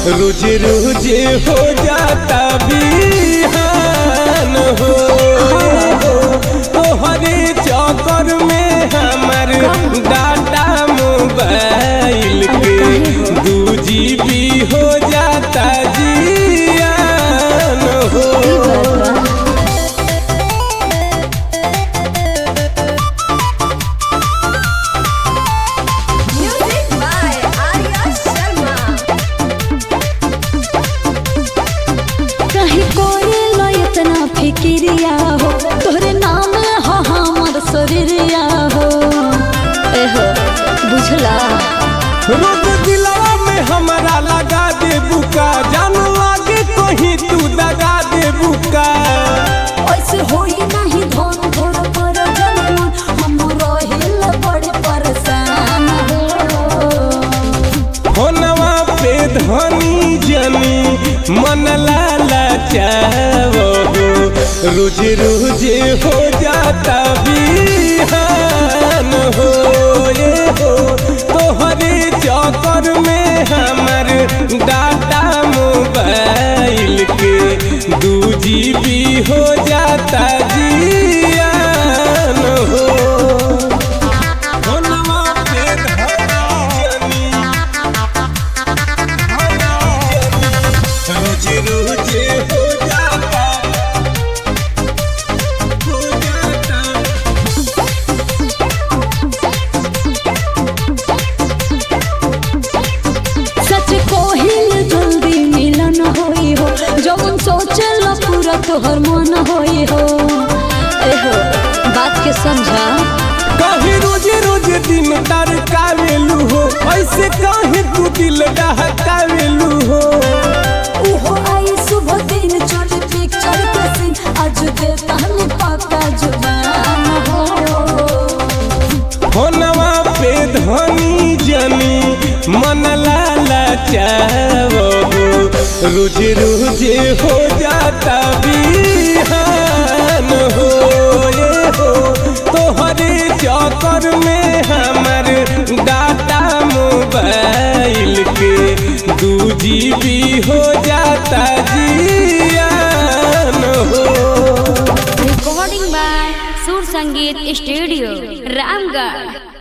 रोज रोज हो जाता बिहान हो तोहरे चक्कर में हमर डाटा मोबाइल के दू जीबी हो जाता जियान हो Music by Arya Sharma. कहीं कोई लो इतना फिक्रिया हो तोहरे नाम हो हमर शरीरिया हो एहो बुझला रोज दिलवा में हमरा लगा दे बुका जान लागे कहीं तू दगा दे बुका ऐसे होई नहीं धन धोर पर जनमन हम रहिल बड़े परेशान हो होनवा पे धनी जनी मन लाला चावो रोज रोज हो जाता बिहान हो ये हो तोहरे चक्कर में हमर डाटा मोबाइल के दू जीबी हो जाता जियान हो होनवा पे धनी जनी रोज रोज हो जाता हो जाता सच कोहिल जल्दी मिलन होई हो जवन सोचल पूरा तोहर मन होई हो एहो बात के समझा कहीं रोज रोज दिन तर कावेलू हो ऐसे कहीं तू दिल डहकावेलू हो उहो आई सुबह दिन चोट पिक्चर के सीन आज देता हमें पक्का जुबान हो होनवा पे धनी जनी मन लाला चावो रोज रोज हो जाता बिहान हो ये हो तोहरे चक्कर में हमर डाटा मोबाइल के दू जीबी हो जाता जियान हो recording by Sur Sangeet Studio, Ramgarh.